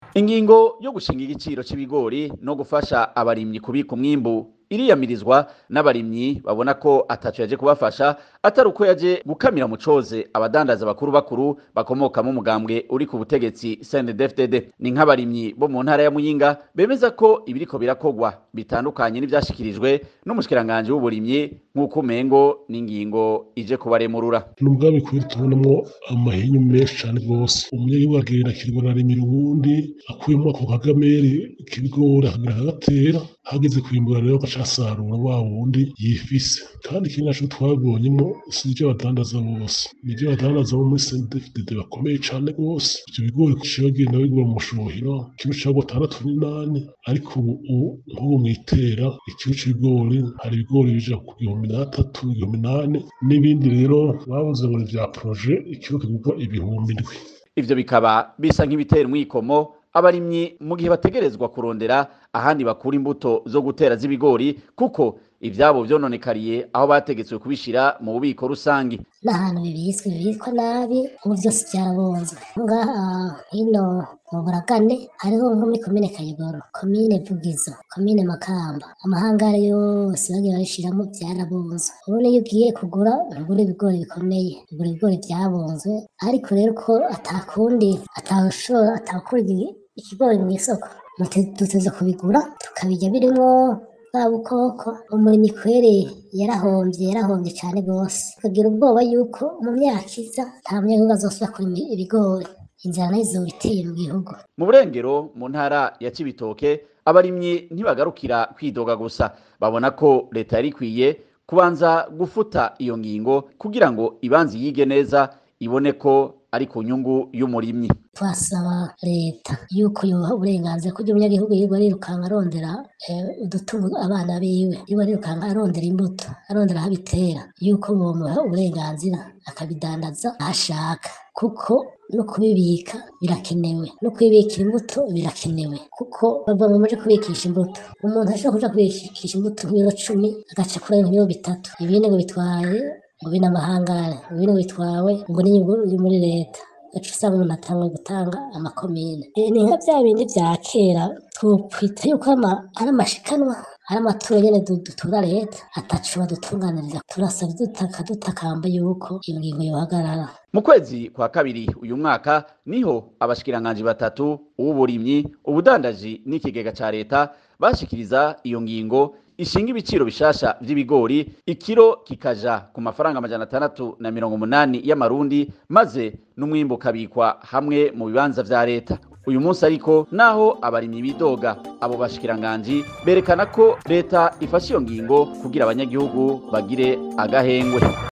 ingingo yo gushinga igiciro c'ibigori no gufasha abarimyi kubika umwimbu iriyamirizwa n'abarimyi babona ko ataco yaje kubafasha atari uko yaje gukamira mu coze abadandaza bakuru bakuru bakomoka mu mugambwe uri ku butegetsi CNDD-FDD ni nk'abarimyi bo mu ntara ya Muyinga bemeza ko ibiriko birakogwa bitandukanye n'ivyashikirijwe n'umushikiranganje w'uburimyi nk'uko umengo n'ingingo ije kubaremurura nubwo bikwiye tubonamo amahinyu menshi cane rwose umunyagihugu agenda akirwa arimira uwundi akuyemo ako kagameri k'ibigori akagira akagatera hageze kwimbura rero agaca asarura wa wundi yifise kandi ikindi naco twabonyemo si ivyo badandaza bose ni ivyo badandaza bo muri CNDD-FDD bakomeye cane rwose ivyo bigori ciba bagenda bigura mu mushuhiro kilo cagwa atandatu n'inani ariko ubu nk'ubu mwitera ikilo c'ibigori hari ibigori bija ku gihumbi n'atatu igihumbi n'ane n'ibindi rero babuze ngo ni vya proje ikilo kigurwa ibihumbi indwi ivyo bikaba bisa nk'ibitera umwikomo abarimyi mu gihe bategerezwa kurondera ahandi bakura imbuto zo gutera z'ibigori kuko ivyabo vyononekariye aho bategetswe kubishira mu bubiko rusangi n'ahantu bibitswe bibikwa nabi ubu vyose vyarabunzwe ngaha hino mu buragane hariho nko muri komine kayogoro komine vugizo komine makamba amahangare yose bagiye babishiramwo vyarabunzwe ubu niyo ugiye kugura ntugura ibigori bikomeye ugura ibigori vyabunzwe ariko rero ko atakundi atawushobora atawukura ikigori mw'isoko duteza kubigura tukabirya birimwo bwa bukoko umurimyi kweri yarahomvye yarahomvye cane gose tukagira ubwoba yuko mu myaka iza nta munyagihugu azosubira kurima ibigori inzara nayo izoba iteye mu gihugu mu burengero mu ntara ya cibitoke abarimyi ntibagarukira kwidoga gusa babona ko leta yari ikwiye kubanza gufuta iyo ngingo kugira ngo ibanze yige neza ibone ko ari ku nyungu y'umurimyi twasaba leta yuko yoha uburenganzira kugira umunyagihugu yirirwa arirukanka arondera udutunga abana biwe yirirwa arirukanka arondera imbuto arondera aho abitera yuko bomuha uburenganzira akabidandaza aho ashaka kuko no kubibika birakenewe no kubibikira imbuto birakenewe kuko bava mu muje kubikisha imbuto umuntu ashobora kuja kubikisha imbuto nk'ibiro cumi agaca kuri ibiro bitatu ibindi ngo bitwaye ngo bino amahangare ngo bino bitwawe ngo n'inyungu iri muri leta gaca usanga umuntu atangwe gutanga amakomine ni nka bya bindi vya kera twokwita yuko ari amashikanwa ari amaturo nyene dutura leta ataco badutunganiriza turasaba dutaka dutakamba yuko iyo ngingo yohagarara mu kwezi kwa kabiri uyu mwaka niho abashikiranganji batatu uw'uburimyi ubudandaji n'ikigega ca leta bashikiriza iyo ngingo ishinga ibiciro bishasha vy'ibigori ikiro kikaja ku mafaranga amajana atandatu na mirongo umunani y'amarundi maze n'umwimbu ukabikwa hamwe mu bibanza vya leta uyu munsi ariko naho abarimyi bidoga abo bashikiranganji berekana ko leta ifashe iyo ngingo kugira abanyagihugu bagire agahengwe